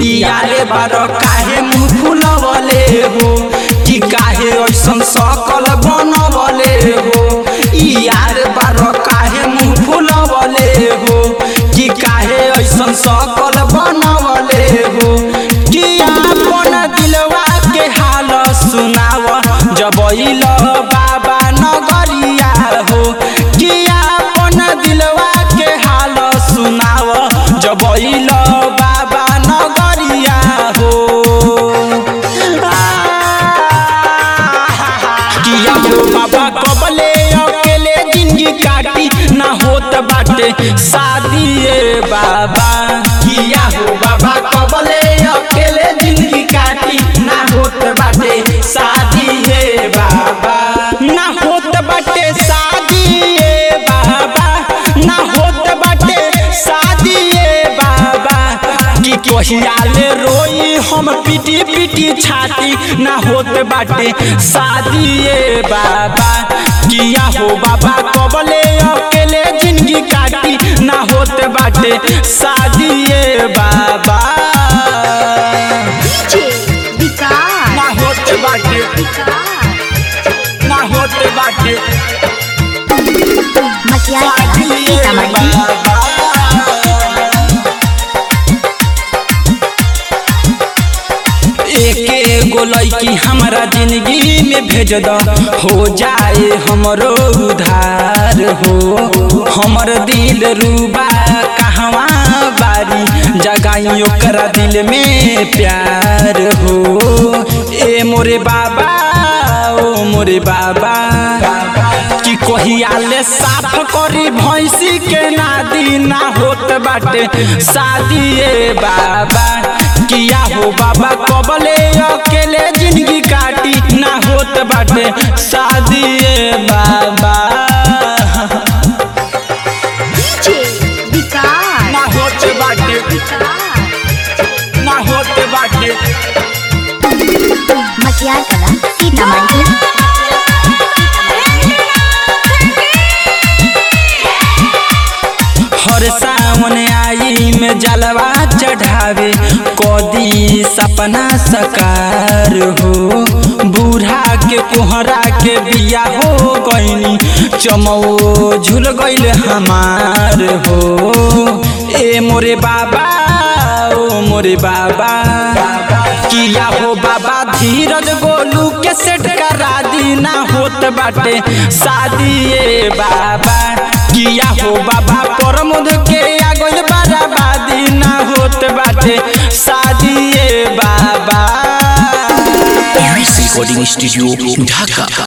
यारे बार काहे मुँह फुलवले हो कि काहे ऐसन सकल बनवले हो यार बार काहे मुँह फुलवले हो कि काहे ऐसन सकल बनवले हो कि अपन दिलवा के हाल सुनाव जब अइल बाबा नगरिया हो कि अपन दिलवा के हाल सुनाव जब अइल बाबा नगरिया हो किया हो बाबा कबले अकेले जिंदगी काटी ना होत बाटे शादी ए बाबा किया हो बाबा कबले अकेले जिंदगी काटी ना होत बाटे शादी ए बाबा ना होत बाटे शादी ए बाबा ना होत बाटे शादी ए बाबा कि कहियाले रोई हम पिटी पिटी छाती ना होत बाटे शादी ए बाबा किया हो बाबा कबले अकेले जिंदगी काटी ना होत बाटे शादी ए बाबा डीजे विकास ना होत बाटे ना होत बाटे मटिया शादी ए सीतामढ़ी बाबा एके गो लड़की हमारा जिंदगी में भेज द हो जाए हमरो उधार हो हमर दिल रूबा कहवा बारी जगाई ओकरा दिल में प्यार हो ए मोरे बाबा ओ मोरे बाबा कि कहियाले साफ करी भैंसी के नादी ना होत बाटे शादी ए बाबा किया हो बाबा कबले अकेले जिंदगी काटी ना होत बाटे शादी ए बाबा डीजे विकास ना होत बाटे ना होत बाटे मटिया कला सीतामढ़ी हर सावन आई में जलवा चढ़ावे कदी सपना सकार हो बूढ़ा के कोहरा के बिया हो गईनी चमो झूल गईल हमार हो ए मोरे बाबा ओ मोरे बाबा किया हो बाबा धीरज गोलू के सेट करा दी ना होत बाटे शादी ए बाबा किया हो बाबा प्रमोद के आगोल बराबादी ना होत बाटे शादी ए बाबा रिकॉर्डिंग स्टूडियो ढाका